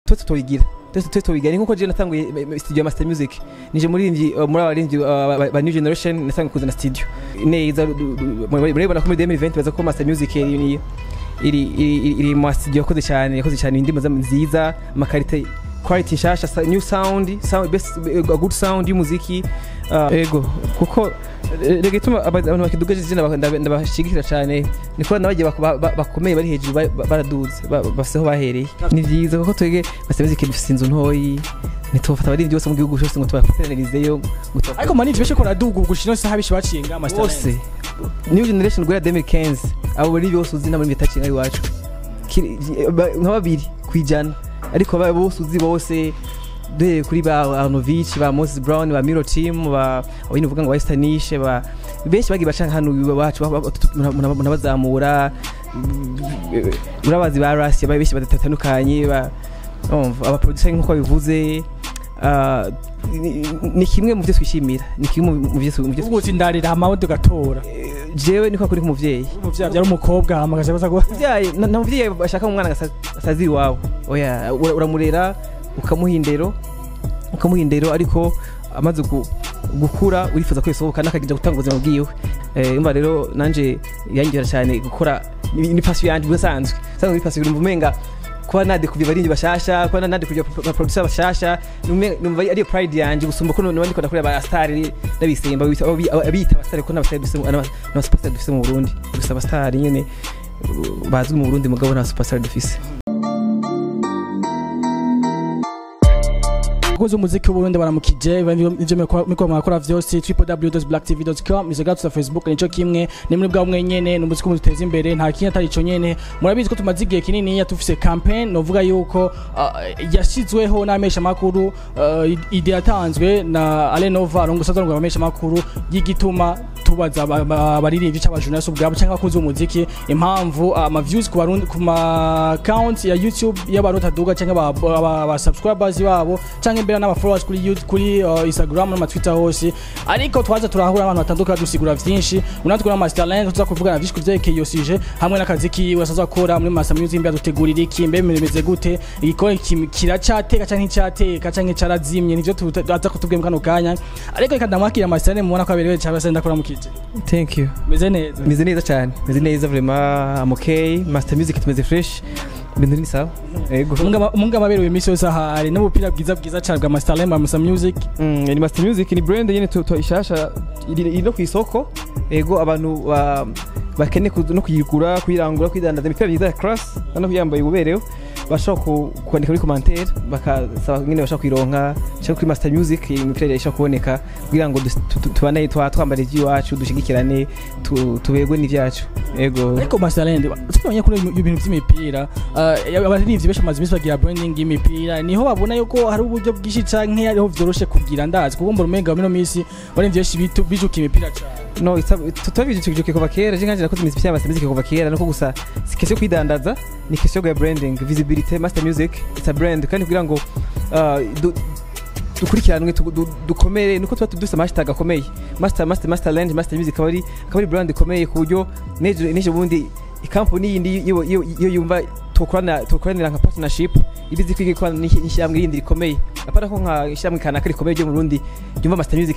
twese tubigira twese twese tubigira ni nkuko je natanguye eh, eh, studio ya master music nije muririmbyi uh, muri abaririmbyi uh, ba- ba new generation natanguye kuzana studio neza du- du- du- murabibona ko muri 2020 baza ko master music iri iri iri, iri, iri mu studio yakoze cyane yakoze cyane indirimbo za- nziza amakarite quality nshasha sa- new sound sound best a good sound y'umuziki uh, ego kuko eh, rega ituma aba- abantu bakidugaje izina baka- ndaba- ndabashigikira cyane niko nabagiye bak- ba- ba- bakomeye bari hejuru ba- ba- baraduze ba- bafise aho bahereye ni byiza kuko twege basabye ikintu dufise inzu ntoyi ntitubafata abaririmbyi bose mu gihugu cyose ngo tubafatanirizeyo ngo tuba- ariko manini beshe ko raduga gushino saha bishi bacinga master bose new generation guhera 2015 abo bari bose uzi n'abari bitacinga iwacu Kiri- ba- nka babiri kwijana ariko aba bose uzi bose duhereye kuri ba Arnovich ba Moses Brown ba Miro Team ba abindi uvuga ngo Westanishe ba benshi bagiye baca hano iwacu ba- ba- muna- munabazamura urabazi ba Russia ba benshi badatandukanye ba umva aba producer nkuko bivuze ah, ni- ni kimwe mu byo twishimira ni kimwe mu byo mu byo ubu uti ndarira amawundi gatora jewe niko kuri nk'umuvyeyi umuvyeyi byari umukobwa hamagaje baza ko muvyeyi na- na muvyeyi ashaka umwana agasa- asazi iwawe oya ura- uramurera ukamuha indero ukamuha indero ariko amaze gu- gukura urifuza ko yasohoka n'akagenda gutanga ubuzima bwiwe Eh, umva rero nanje yangera cyane gukora ni ni passion yanje bisanzwe sanzwe ni passion numva umenga kuba nade kuvya abarindi bashasha kuba nade kuvya ba producer bashasha numva numva ariyo pride yanje gusumba ko none ndiko ndakora ba star n'abisemba bita- abi- abita abastar ko n'abastar dufise mu- n'aba- n'abasupastar dufise mu Burundi gusa abastar nyene uh, bazwi mu Burundi mugabo nta superstar dufise abakozi b'umuziki w'uburundi baramukije ivyo miko mwakora vyose www.blacktv.com izo gatsa facebook nico kimwe ni muri bwa mwe nyene ni umuziki muteza imbere nta kintu atari ico nyene murabizi ko tumaze igihe kinini ya tufise campaign novuga yuko ah, yashizweho n'amesha makuru ide yatanzwe na Alenova arongo sazango amesha makuru y'igituma tubaza aba- aba- abaririmbyi cyangwa journalist ubwabo cyangwa abakozi b'umuziki impamvu ama views ku barundi ku ma account ya YouTube y'abarundi aduga cyangwa aba- aba aba subscribers babo cyangwa imbere n'aba followers kuri YouTube kuri uh, Instagram n'ama Twitter hose ariko twaza turahura n'abantu batandukanye dusigura vyinshi unatwe na Master Talent tuza kuvugana vyinshi kuvyerekeye iyo suje hamwe n'akazi kiwe asaza gukora muri Master Music mbya dutegurira iki mbe bimeze gute igikora iki- kiracateka canke nticyateka canke carazimye nivyo tuza kutubwira mu kano kanya ariko reka ndamwakira Master Talent mubona ko aberewe cyangwa se ndakora mukije thank you meze neza meze neza cyane meze neza vraiment am okay master music tumeze fresh ibintu ni sawa yego umunga amaberewe imisi yose ahari n'ubupira bwiza bwiza cyane bwa Master Talent Master Music Mm, ni master music ni brand nyene tu- tu- ishasha iri iri no ku isoko yego abantu ba- bakeneye ku- no kuyigura kuyirangura kuyidandaza imipira myiza ya class no kuyambaye ububerewe bashobora ku- kwandika muri commentaire bakasaba nyine bashobora kuyironka cyangwa kuri master music iyi mipira ishobora kuboneka kugira ngo dus- tu- tu- tubane twa- twambara iby'iwacu dushigikirane tu- tuberwe n'ibyacu yego ariko Master Talent tubonye kuri ibintu by'imipira uh, abarivyi benshi amaze imisi bagira branding y'imipira niho babona yuko hari uburyo bwinshi canke hariho vyoroshe kugira ndazi kuko mbona umenga muri no misi barivyi benshi bitu- bijuka imipira cane no tutabijukijuke kuva kera je nkanje nakoze imiziki y'amaster music kuva kera nuko gusa si question yo kwidandaza ni question ya branding visibility master music it's a brand kandi kugira ngo uh, du- dukurikiranwe tu- du- dukomere nuko tuba dufite amashitage akomeye master master master land master music akaba ari akaba ari brand ikomeye ku buryo n'ejo n'ejo bundi ikampani yindi iyo iyo- iyo yumva tukorana tukoranira nka partnership ibizi kwiga ikorana n'ishy- n'ishyirahamwe rindi rikomeye apara ko nka ishyirahamwe kanaka rikomeye ryo mu Burundi ryumva master music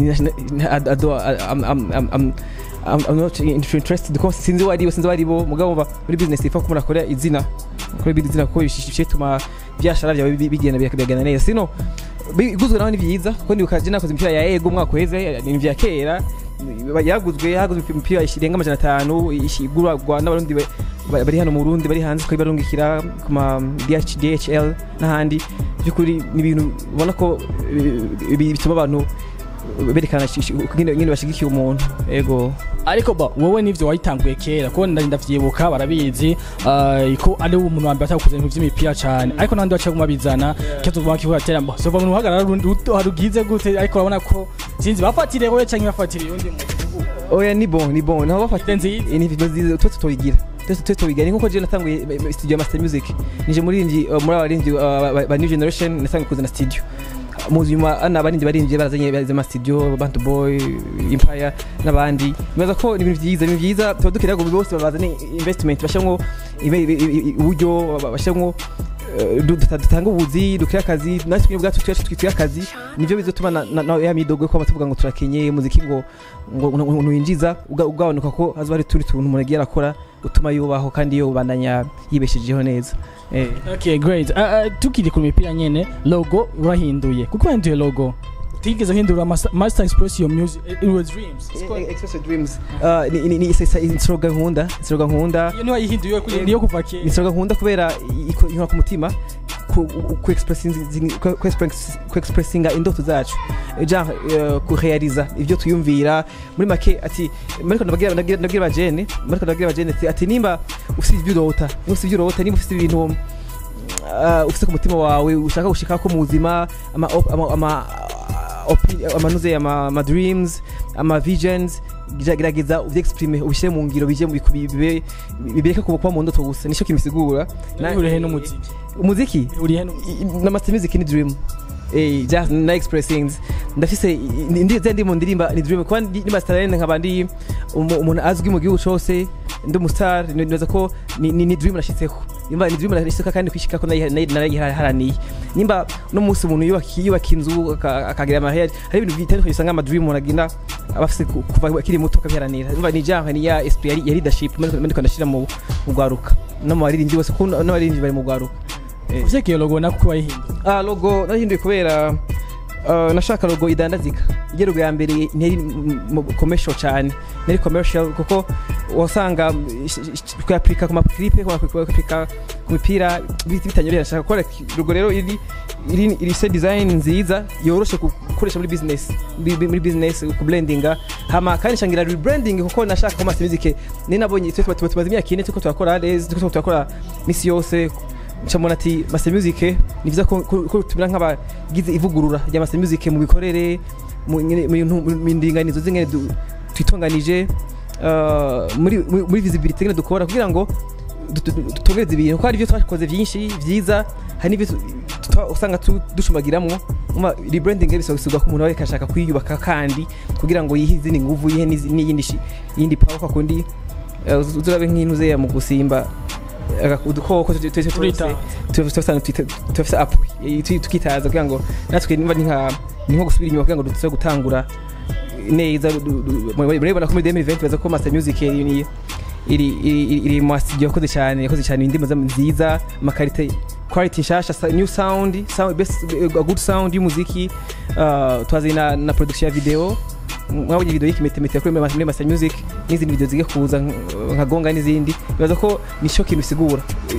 ado am am am am I'm, I'm not interested kuko sinzi wari sinzi wari bo mugabo ba muri business ifa kumura kora izina kuri izina ko bishishye tuma byashara byawe bi- bigenda bikagana neza sino biguzwe naho ni byiza kuko ndi ukaje nakoze imipira ya ego umwaka uheze ni vya kera yaguzwe yaguzwe imipira irenga amajana atanu ishigurwa n'abarundi ba- ba- bari hano mu Burundi bari hanze ko barungikira ku ma DH, DHL n'ahandi byukuri ni ibintu ubona ko eh, bi- bituma abantu berekana shi- shi- nyine nyine bashigikiye umuntu ego ariko ba wowe nivyo wayitanguye kera kuko nda- ndavyibuka barabizi uh, ko ari umuntu wa mbere atakuze ibintu vy'imipira cane ariko nandi waciye kumabizana kizo vuba kivuga tera mbo sova mu hagarara harugize gute ariko urabona ko sinzi bafatire wowe canke bafatire undi muntu oya ni bon ni bon naho bafata Ide nziza. ni nziza twese tuyigira twese twese tuyigira ni nkuko je natanguye eh, eh, studio ya master music nije muririmbyi uh, muri abaririmbyi uh, ba- ba new generation nasanzwe kuzana studio mu nyuma ana abaririmbyi baririmbye barazanye barazanye ama studio bantu boy empire n'abandi bibaza ko ni ibintu byiza ni byiza tuba dukeneye ngo bose bazane investment bashyiramo ibe- ibe- ibe- uburyo bashyiramo eh, du- duta- dutanga ubuzi dukire akazi natwe nyine ubwacu twacu twitire akazi nivyo bizotuma na- na na- ya midogo ko tuvuga ngo turakenye umuziki ngo ngo ngo- ngo winjiza uga- ugabanuka ko hazoba hari tundi tuntu umuntu agiye arakora utuma yubaho kandi yobandanya yibeshejeho neza eh okay great uh, uh, tukiri ku mipira nyene logo urahinduye kuko wahinduye logo tigeze uhindura Master- master express your music it was dreams It's called- Express Your Dreams Uh, ni ni ni isa- isa- slogan nkunda slogan nkunda iyo niyo wayihinduye kuri- niyo kuva kera ni slogan nkunda kubera iko- inkora ku mutima ku- ku expressingi- ku- ku express- ku expressinga indoto zacu ja kurealiza ivyo tuyumvira muri make ati mariko ndababwira ndabwira ndabwira bajene mariko ndabwira bajene ati- ati nimba ufite ivyo urota nimba ufite ivyo urota nimba ufite ibintu uh, ufite ku mutima wawe ushaka gushikako mu buzima ama op- ama- ama opi- amanuze ama ama dreams ama visions gira- gerageza uvyexprime ubishyire mu ngiro bije mu biku- bibe bibireke kuba kuba mu ndoto gusa nico kibisigura Na- urihe n'umuziki umuziki urihe n'umuziki na master music ni dream eh just na expressings ndafise ndi ndi ndi mu ndirimba ni dream kwa ndi master lane nkaba ndi umu- umuntu azwi mu gihugu cyose ndi umustar neza ko ni, ni, ni dream nashitseko nimba ni dream nashitseko kandi kwishika ko nayiharaniye nimba no munsi umuntu yubaka yubaka inzu aka- akagira amahera hari ibintu bitandukanye usanga ama dream umuntu agenda abafise ku- kuva akiri muto akabiharanira nimba ni genre ni ya esprit ya- ya leadership ndiko ndashira mu mu gwaruka no mu baririmbyi bose ko n'abaririmbyi bari mu gwaruka Eh. uvye iyo logo nako wayihinduye Ah, logo nahinduye kubera uh, nashaka logo idandazika iyo logo ya mbere ntiyari m- m- commercial cyane ntiyari commercial kuko wasanga mm, sh- sh- kuyapurika ku maklipe kuyapurika ku mipira bit- bitanyorera nashaka gukora logo rero iri iri iri se design nziza yoroshe ku- gukoresha muri business muri muri business ku blendinga hama kandi shangira rebranding kuko nashaka ko master music ni nabonye twe tuba tumaze imyaka ine tuko turakora les tuko turakora misi yose ncamona ati master music ni byiza ko ko- ko tumera nk'abagize ivugurura rya master music mu bikorere mu nyene- mu bintu- mu ndinganizo zingene du- twitunganije uh, muri muri- muri visibility ngene dukora kugira ngo du- du- dutongereze ibintu kuko hari ibyo twakoze byinshi byiza hari n'ibyo tu- tuta- usanga tu- dushumagiramwo Uma- rebranding bisobanurwa ko umuntu ariko ashaka kwiyubaka kandi kugira ngo yihe izindi nguvu yihe n'izi- n'iyindi shi- iyindi power kwa kundi uh, uzurabe nk'intuze ya mu gusimba aga- udukoko tu- tu- tu- Turita. twese turafise apu tukitaza kugira ngo natwe nimba ni nka ni nko gusubira inyuma kugira ngo duze gutangura neza du- du- du- murabibona ko muri 2020 baza ko master music iri ni- iri iri iri mu studio yakoze cyane yakoze cyane indimo za- nziza amakarite quality nshasha sa- new sound sound best a good sound y'umuziki uh, twazanye na, na production ya video mwabonye video y'ikimetemete kuri muri master music n'izindi video zigiye kuza nk- nka gonga n'izindi bibaza ko ni cyo kintu bisigura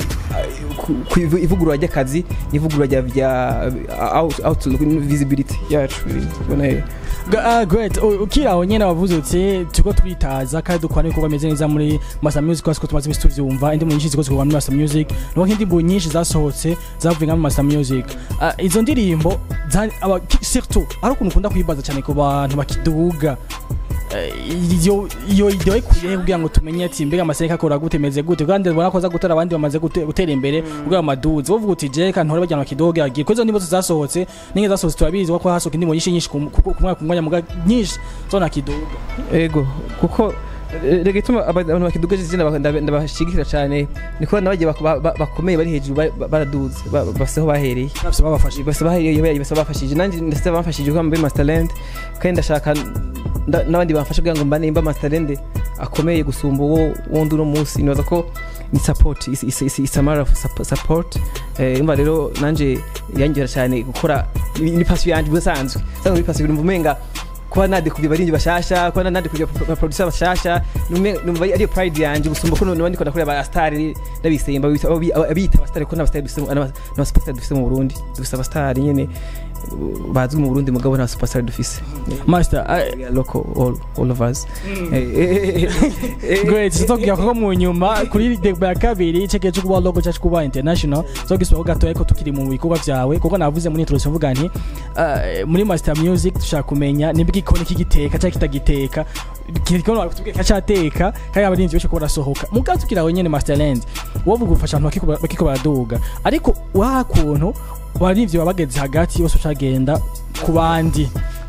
ku- ku ivu- ivugurura ry'akazi n'ivugurura rya rya out, out visibility yacu ubona rero Ga- ah, great U- ukiri aho nyene wavuze uti turiko turitaza kandi dukora n'ibikorwa bimeze neza muri master music kubera ko tumaze imisi tuvyumva indimu nyinshi ziko zikorwa muri master music nuko nk'indirimbo nyinshi zasohotse zavuye nka mu master music Ah, izo ndirimbo za- aba- ki- surtout ari ukuntu ukunda kuyibaza cyane ku bantu bakiduga Eh, iyo iyo ideo ikuye kugira ngo tumenye ati mbega amaseka akora gute meze gute kandi ubona ko za gutera abandi bamaze gute- gutera imbere kugira amaduzi wovuga uti je kandi ntore bajyana kidogo yagiye kuko izo ndimo zasohotse ninge zasohotse turabizi ko hasohoka indimo nyinshi nyinshi ku ku- ku mwaka ku mwanya muga nyinshi zona kidogo ego kuko eh, rega ituma aba- abantu bakiduga izina baka- ndaba- ndabashigikira cyane niko nabagiye bak- ba- ba- bakomeye bari hejuru ba- ba- baraduze ba- bafise aho bahereye bafise babafashe bose bahereye bose bafashije nanjye ndetse bamfashije kuba muri masterland kandi ndashaka nda- n'abandi bamfasha kugira ngo mbane mba masterland akomeye gusumba uwo wundi uno munsi nibaza ko ni support is- is- is- is a matter of sup- support eh imva rero nanje yangera cyane gukora ni ni passion yanje busanzwe sanzwe muri passion numva umenga kuba nadekuvye abarinzi bashasha kuba nadekuvye abaproducer bashasha nume- numva ariyo pride yanje gusumba ko none ndiko ndakorera aba star ndabisemba bita abita aba star ko n'aba star dufise mu- n'aba n'aba superstar dufise mu Burundi dufise aba star nyene uh, bazwi mu Burundi mugabo nta superstar dufise master ah, We are local all, all of us Eh, eh, eh, eh, great tuzobwira ko mu nyuma kuri degba ya kabiri ceke cyo kuba logo cyacu kuba international zogiswa ko gatoya ko tukiri mu bikorwa byawe kuko navuze muri introduction mvuga nti ah, muri master music dushaka kumenya nibwo ikoni kigiteka cyangwa kitagiteka kirikono bakutubwira cyateka kandi abarinzi benshi ko barasohoka mugato tukiri aho nyene masterland wovuga ufasha abantu bakiko bakiko baraduga ariko wa kuntu abarinzi baba bageze hagati bose ucagenda ku bandi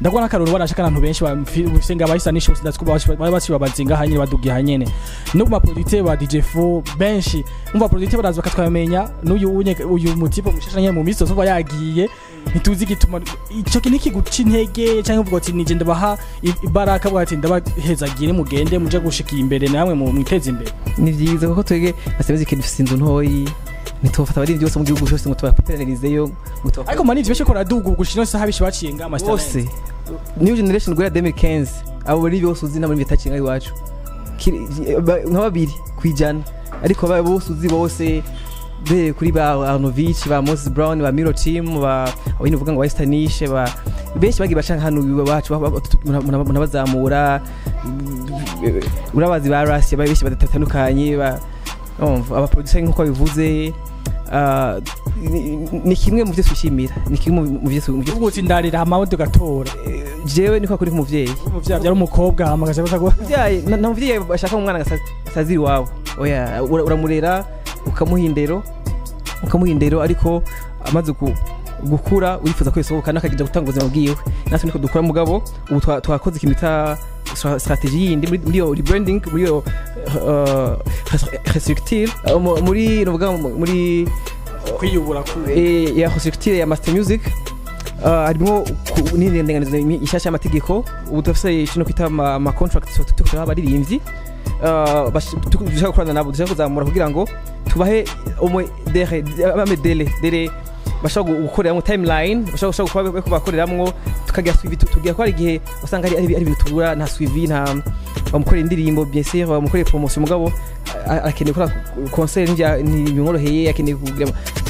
ndabona akaruru barashaka abantu benshi bafise nga bahisa n'ishose ndatsko baba bacibabazinga hanyene badugiye hanyene no ma producteur ba DJ Fo benshi umva producteur baraza bakatwamenya n'uyu unye uyu mutipo mushasha nyene mu minsi yose uba yagiye ntituzi gituma ico kintu kiguca intege canke uvuga ati nije ndabaha i- ibaraka bwa ati ndabahezagire mugende muje gushikira imbere namwe mu mwiteze imbere ni byiza kuko twebwe master music dufite inzu ntoyi ntitubafata abaririmbyi bose mu gihugu cyose ngo tubapateranizeyo ngo tubafate ariko manije beshe kora dugu gushino saha bishi baciye nga master bose new generation guhera 2015 abo bari bose uzi nabo bitakinga iwacu Kiri- ba- nka babiri kwijana ariko ba- bose uzi bose be kuri ba Arnovich ba Moses Brown ba Miro Team ba abindi uvuga ngo Westernishe ba benshi bagiye bacanga hano iwacu ba- ba- tu- muna- muna- munabazamura urabazi ba Rasi ba benshi badatandukanye ba umva aba producer nkuko bivuze ah, ni- ni kimwe mu byo twishimira ni kimwe mu byo mu byo ubu ndarira amawudu gatora jewe niko kuri nk'umuvyeyi umuvyayi byari umukobwa hamagaje batago umuvyeyi na na umuvyeyi bashaka umwana asazi iwabo oya ura- uramurera ukamuha indero ukamuha indero ariko amaze ku- gukura urifuza ko yasohoka n'akagenda gutanga ubuzima bwiwe natwe niko dukora mugabo ubu twa- twakoze ikintu bita stra- strategy yindi muri- muri iyo rebranding muri iyo uh, restructure uh, mu- muri nuvuga mu- muri kwiyubura ku eh, ya restructure ya master music uh, harimo ku- n'indinganizo ishasha y'amategeko ubu turafise kino kwita ama ama contract tukuha abaririmbyi Uh, bash- tu- dushaka gukorana nabo dushaka kuzamura kugira ngo tubahe umwe dere ame dele dele bashobora gu- gukoreramwo timeline bashobora gushobora kuba bariko bakoreramwo tukagira suivi tu- tugira ko hari igihe usanga hari hari ibintu tubura nta suivi nta bamukorera indirimbo bien sûr bamukorera promotion mugabo a- a- akeneye gukora concert n'ibya- ntibimworoheye akeneye kugira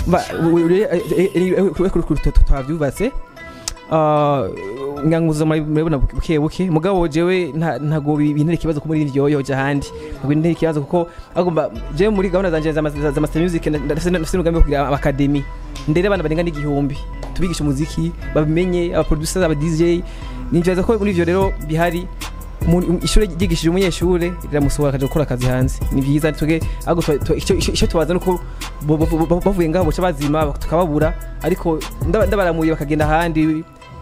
twavyubatse nganguza murabona buke buke mugabo jewe nta- ntago bi- bintera ikibazo ko muri ryo yoja ahandi ntago bintera ikibazo kuko agomba jewe muri gahunda zanje za mas- za master music nda- ndafise ndafise umugambi wo kugira abakademi ndere abana barenga n'igihumbi tubigisha umuziki babimenye abaproducers aba DJ ninjiza ko muri ivyo rero bihari umuntu- ishuri ryigishije umunyeshure riramusohora akaja gukora akazi hanze ni byiza tuge ahubwo twa- twa- icyo- icyo icyo tubaza nuko bo- bo- bo- bavuye ngaho boca bazima tukababura ariko ndaba- ndabaramuye bakagenda ahandi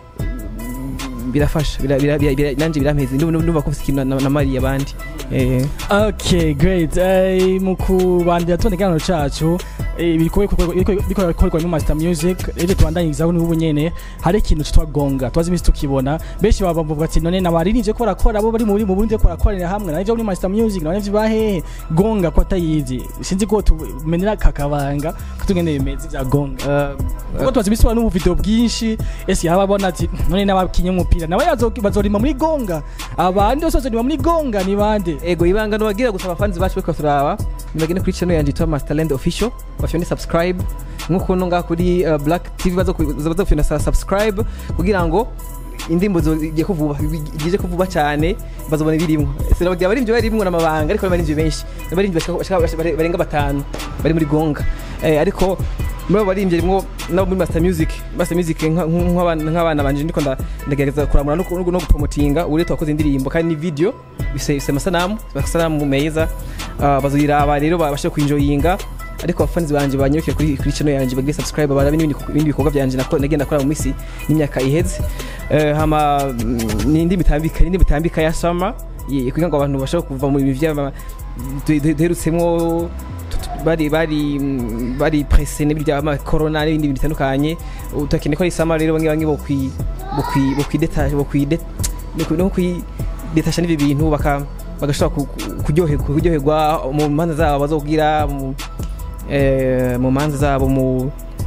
birafasha bira- bira- bira- bira- nanje birampeze ndumva ndumva ko mfise ikintu na- namariye abandi Eh, okay great Eh, mu kubandira tubona ikiganiro cacu eh, biriko biriko bikorwa mu master music rero tubandanyirizaho n'ubu nyene hari ikintu citwa gonga twazi imisi tukibona benshi baba bavuga ati none nabaririmbye ko barakora abo bari muri mu Burundi ko barakorera hamwe navyo muri master music navyo bahehe gonga ko atayizi sinzi ko tumenera kakabanga ko tugende bimeze vya gonga eh, kuko tubazi imisi n'ubu video bwinshi ese yaba abona ati none n'abakinye umupira nawe yazo- bazorima muri gonga abandi bose bazorima muri gonga ni bande ego ibanga nubagira gusa abafanzi bacu bariko turaba nibagende kuri channel yanje yitwa Masterland Official bafyone subscribe nkuko no ngaha kuri uh, Black TV bazo bazo kufyona sa- subscribe kugira ngo indimbo zigiye kuvuba gije kuvuba cyane bazobona ibirimwo sinabagira abarimvyi barimwo n'amabanga ariko abarimvyi benshi abarimvyi bashaka- bashaka- bashaka- barenga batanu bari muri gonga eh, ariko muri abo barimvyi rimwo nabo muri master music master music nka- nk'abana nk'abana banje ndiko nda- ndagerageza kuramura no ku- no gupromotinga ubu rero twakoze indirimbo kandi ni video bise bise amasanamu amasanamu meza Ah, baziraba rero babashe kwinjoyinga ariko abafanzi banje banyirukiye kuri kuri channel yanje bagire subscribe barabe n'ibindi ibindi bikorwa byanje nako nagenda akora mu misi n'imyaka iheze Eh, hama mm, n'indi mitambika n'indi mitambika ya summer ye- kugira ngo abantu bashobore kuva mu bivi by'ama du- du- duherutsemwo tu- tu- bari bari mm, bari presse n'ibindi bya corona n'ibindi bintu bitandukanye utakeneye ko ari summer rero bamwe bamwe bo kwi bo kwi bo kwideta bo kwide no kwidetasha n'ibi bintu baka bagashobora ku- ku- kuryoherwa kuryoherwa mu manza zabo bazogira mu eh, mu manza zabo mu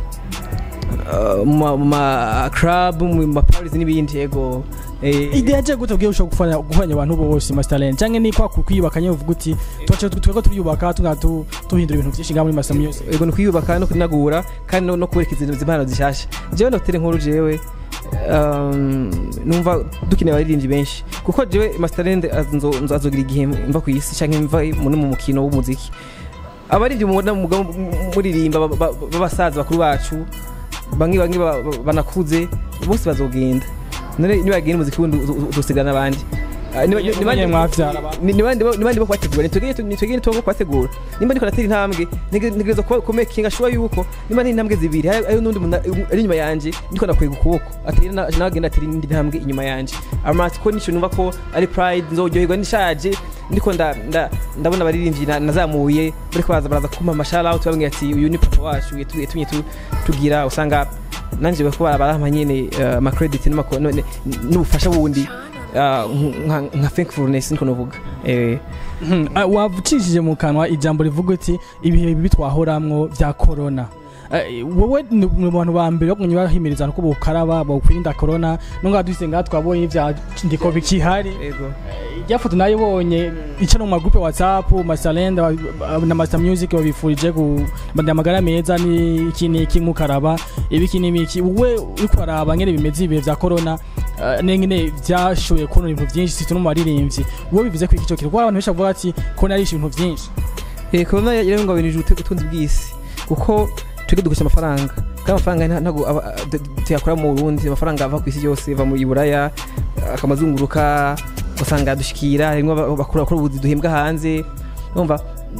uh, mu ma- mu ma club mu ma parties n'ibindi yego eh, idea je gute ubwiye ushobora gufanya guhanya abantu bose master land canke ni kwa kwiyubakanye uvuga uti twace twego turiyubaka tunga tu- tuhindura ibintu byinshi ngaha muri master music yego ni kwiyubaka no kunagura kandi no- no kubereka izi impano zishasha jewe ndotere nkuru jewe um, numva dukeneye abaririmbyi benshi kuko jewe masterland azo- nzo- azogira igihe mva ku isi canke mva mu- no mu mukino w'umuziki abaririmbyi mubona mugabo muririmba ba- ba- b'abasaza bakuru bacu bamwe bamwe ba- ba- banakuze bose bazogenda none nibagenda umuziki wundi uzo- uzo- uzosigira n'abandi Ah, niba- niba- Mwanye mwavyara abantu. ni- niba ndibo niba ndibo kubategura nitwegeye nitwegeye nitwo kubategura nimba ndiko natera intambwe nige- ntegereza kuba kumekinga sure yuko nimba ni intambwe zibiri hari hari n'undi muntu ari inyuma yanje ndiko nakwega ukuboko atera na- nawe agenda atera indi ntambwe inyuma yanje amati ko nico numva ko ari pride nzoryoherwa nishaje ndiko nda nda- ndabona abaririmbyi na- nazamuye bariko baza baraza kumpa amashout out babwira ati uyu ni papa wacu yatumye yatumye tu- tugira usanga nanje bako barampa nyene eh, ama credit n'amako- no- ne- n'ubufasha bundi ah, nka nka thankfulness niko novuga eh Mhm. Ah, wavucishije mu kanwa ijambo rivuga uti ibihe bibi twahoramwo vya corona Eh, wowe ni mu bantu ba mbere bakunye bahimiriza ko bokaraba bokwirinda corona nunga dufise ngaha twabonye vya ndiko bikihari ego irya foto nayibonye ica no mu magrupe whatsapp masalenda na master music babifurije kubandanya amagara meza ni iki n'iki nk'ukaraba ibiki n'ibiki wowe uriko araba ngene bimeze ibihe vya corona eh, nengene vyashoboye kubona ibintu vyinshi situ no mu baririmbyi wowe bivuze ko iki cyo kintu kuko abantu benshi bavuga ati corona yarishe ibintu vyinshi eh corona yarengabinije ubutunzi bw'isi kuko twebwe dukoresha amafaranga kandi amafaranga nta- ntago aba- d- d- tuyakora mu Burundi amafaranga ava ku isi yose ava muri Buraya akamazunguruka ugasanga dushikira harimo aba- bakora bakora ubuzi duhembwa hanze urumva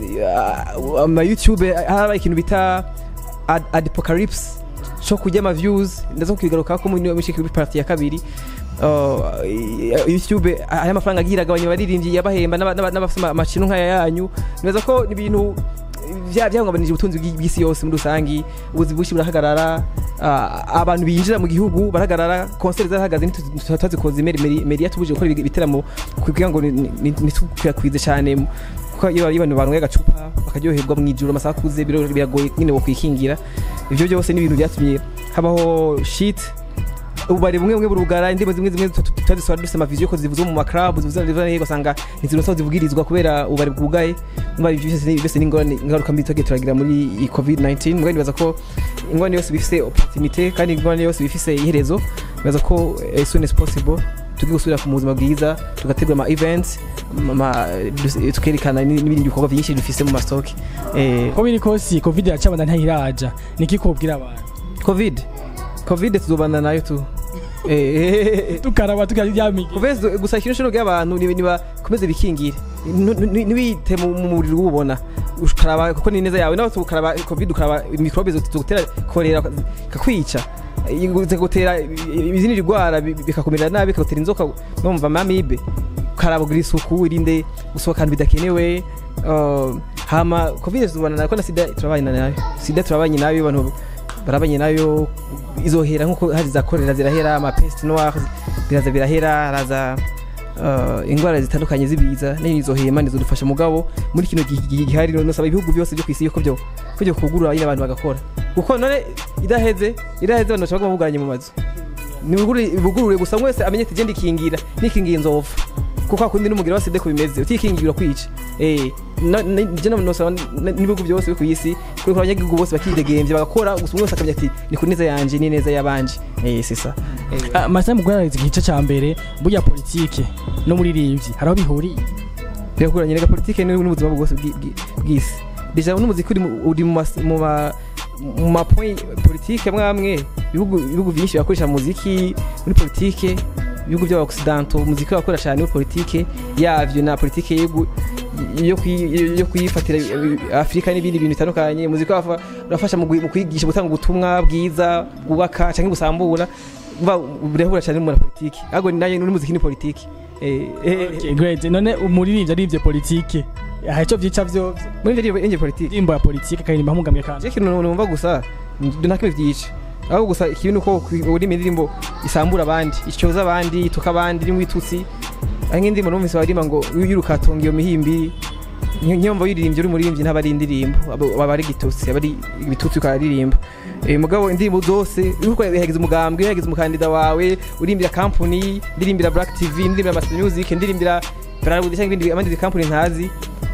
eh, ama YouTube haba ikintu bita ad- apocalypse cyo kujya ama views ndaza kukigaruka ko muri muri kuri party ya kabiri Uh, YouTube aya amafaranga agira agabanya abaririmbyi yabahemba n'aba- n'aba- n'abafite amashino nk'aya yanyu neza ko ni ibintu bya- byahungabanije ubutunzi bw'i- bw'isi yose muri rusangi ubuzi bwinshi burahagarara ah, abantu binjira mu gihugu barahagarara konseri zarahagaze ntituzikoze meri yatubujije gukora ibi- ibiteramo kugira ngo ni- ni- ntitukwirakwize cyane kuko iyo iyo abantu banyweye agacupa bakaryoherwa mu ijoro amasaha akuze biro- biragoye nyine bakwikingira ibyo byose ni ibintu byatumye habaho shit ubare bumwe bumwe burugara indirimbo zimwe zimwe tutazisora dufite amaviziyo ko zivuze mu maklabu zivuze zivuze hehe ugasanga ntizinosa zivugirizwa kubera ubare bwugaye niba ibyo byose ni- byose ni ingorane ingaruka mbi tugiye turagira muri iyi covid 19 mugani nibaza ko ingorane yose bifise opportunité kandi ingorane yose bifise iherezo nibaza ko eh, as soon as possible tugiye gusubira ku buzima bwiza tugategura ama events ama- dus- tukerekana ni- n'ibindi bikorwa byinshi dufise mu mastoke eh ko biri kosi covid yacabana ntayiraja niki kubwira abantu covid covid tuzobana nayo tu eh tukaraba tukaryamige kuveza gusa ikintu cyo abantu ni niba komeze bikingire Nu- nu- nibite mu mu mubiri ubona ukaraba kuko ni neza yawe nawe tukaraba covid ukaraba microbe zitugutera korera kakwica zigutera izindi ndwara bi- bikakumira nabi bikagutera inzoka numva mamibe ukaraba ugira isuku irinde gusohokana bidakenewe uh, hama covid tubana nako na sida turabanye nayo sida turabanye nayo abantu barabanye nayo izohera nkuko hari za korera zirahera ama peste noire biraza birahera haraza uh, ingwara zitandukanye zibiza nayo izohema nizodufasha mugabo muri kino gihe gihe gihari no saba ibihugu byose byo kwisi yuko byo kujya kugurura nyine abantu bagakora kuko none idaheze idaheze abantu bashobora buganye mu mazu nibugurure gusa mwese amenye ati genda ikingira nikingiye nzova kuko akundi n'umugira wa sida ko bimeze utikingira kwica eh na- na- je no nosaba n'ibihugu byose byo ku isi kuko abanyagihugu bose bakidegembye bagakora gusa umwe wese akamenya ati ni ku neza yanje ni neza y'abanje eh sisa eh, masa mugwarariza igice ca mbere burya politike no muri rivyi haraho bihuriye birakuranye rega politike ni n'ubuzima bwose bw'i- bw'i- bw'isi deja n'umuziki uri mu- uri mu mas- mu ma mu ma point politike mwamwe ibihugu ibihugu byinshi birakoresha muziki muri politike ibihugu by'abaoccidentaux umuziki bakora cyane muri politike yavyo na politike yego yo kwi- yo kuyifatira eh, Afrika n'ibindi bintu bitandukanye umuziki wafa- urafasha mu gui- mu kwigisha gutanga ubutumwa bwiza bwubaka cyangwa busambura umva burahura cyane mu politike ahubwo ni nayo n'umuziki ni politike eh eh, Okay, great none umuririmbyi arivye politike aha ico vyica vyovyo muri ibyo ngibyo politike indirimbo ya politike akaririmba mugamye kandi je kintu numva gusa ntakimwe vyica ahubwo gusa ikibi nuko uri indirimbo isambura abandi icyoza abandi ituka abandi iri mu bitutsi ari nk'indirimbo numvise baririmba ngo yiruka atunga iyo mihimbi nyomva wiririmbye uri muririmbyi ntaba ari indirimbo aba aba ari igitutsi aba ari ibitutsi ukaririmba Eh, mugabo indirimbo zose uriko yagize umugambwe yagize umukandida wawe urimbira company ndirimbira black tv ndirimbira master music ndirimbira Bralud cyangwa ibindi abandi company ntazi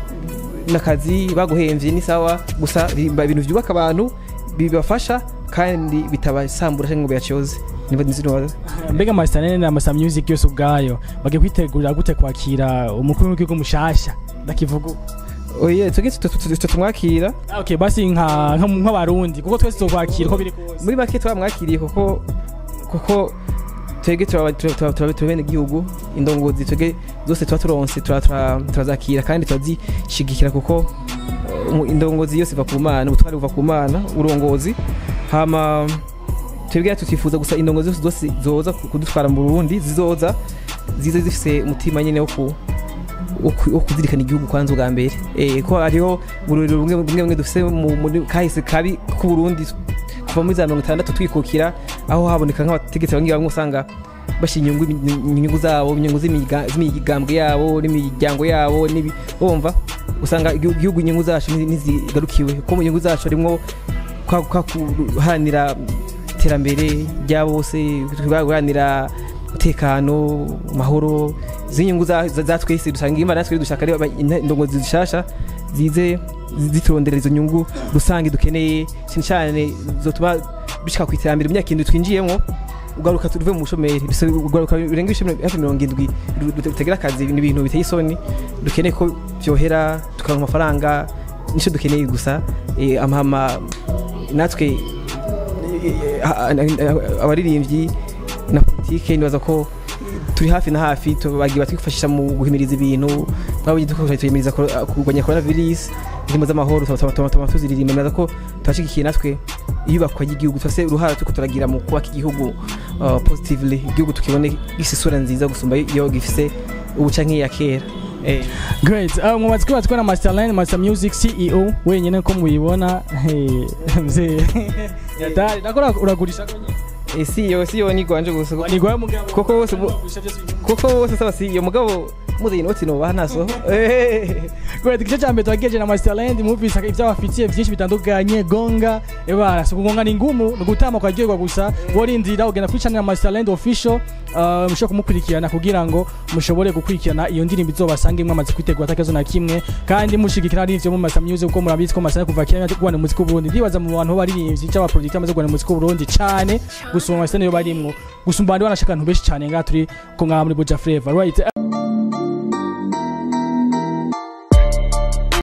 n'akazi baguhemvye ni sawa gusa rimba ibintu byubaka abantu bibafasha kandi bitabasambura cyangwa ngo biyacyoze niba nzino mbega masanene na masa music yose ubwayo bagiye kwitegurira gute kwakira umukuru w'igihugu mushasha ndakivuga uko. oye tuge tumwakira Ah, okay basi nka nka- nk'abarundi kuko twese tuzokwakira uko biri kose muri make twamwakiriye kuko kuko twebwe turaba- turaba- turaba- turaba- turi bene igihugu indongozi twebwe zose tuba turonse tura- tura- turazakira kandi turazishigikira kuko eh, umu- indongozi yose iva ku mana ubutwari buva ku mana uburongozi hama twebwe tutifuza gusa indongozi zose zose zoza kudutwara mu Burundi zizoza zize zifise umutima nyene wo ku wo ku- wo kuzirikana igihugu kwanza ubwa mbere eh ko hariho bururiro bumwe bumwe bumwe dufise mu- muri kahise kabi ku Burundi kuva muri za mirongo itandatu twikukira aho haboneka nk'abategetsi bamwe bamwe usanga bashyira inyungu inyungu zabo inyungu z'imiga- z'imigambwe yabo n'imiryango yabo n'ibi- bumva usanga igihugu igihugu inyungu zacu ntizi- ntizigarukiwe kuko mu nyungu zacu harimo kwa- kwa guharanira iterambere rya bose guharanira umutekano amahoro z'inyungu za za- za twese dusanga imana natwe dushaka ari aba- ina- indongozi zishasha zize ziturondera izo nyungu rusange dukeneye cyane cyane zotuma bishika ku iterambere mu myaka indwi twinjiyemo ugaruka tuve mu bushomeri bisaba ugaruka birenga ibishimwe hafi mirongo indwi dutagira akazi ni ibintu biteye isoni dukeneye ko byohera tukaronka amafaranga nicyo dukeneye gusa eh, amahama natwe eh, ah, ah, abaririmbyi na politike nibaza ko turi hafi na hafi bagiye batwifashisha mu guhimiriza ibintu twabonye dukoresha tuyimiriza koro- kurwanya corona virus indirimbo z'amahoro tuba tuziririmba nibaza ko tubashigikiye natwe iyubakwa ry'igihugu twase uruhara turiko turagira mu kubaka igihugu uh, positively igihugu tukibone gifise isura nziza gusumba iyo gifise ubuca nk'iya kera eh. great uh, mwamaze kuba twena masterline master music ceo wenyine ko muyibona hey, mzee yatari nakora uragurisha ko nyine Eh, si yo si yo ni gwanje gusa ni gwaye mugabo Koko bose bu- Ugurisha byose binyuma. kuko bose saba si iyo mugabo muze inoti no bahanaso eh Great, igice cya mbere twagejeje na Masterland muvise ibyo bafitiye byinshi bitandukanye gonga ebara so kugonga ni ngumu ni gutama kwagerwa gusa worindira ugenda kuri channel ya Masterland official uh, mushobora kumukurikirana kugira ngo mushobore gukurikirana iyo ndirimbo izobasange mwamaze kwitegura atakezo na kimwe kandi mushigikira n'ivyo mu Master Music kuko murabizi ko Master kuva kera yaje kugwana muziki w'Uburundi ndibaza mu bantu baririmbyi cyangwa producteur amaze kugwana muziki w'Uburundi cyane gusumba Master niyo barimwo gusumba abandi banashaka abantu benshi cyane ngaha turi ko ngaha muri Buja Flavor right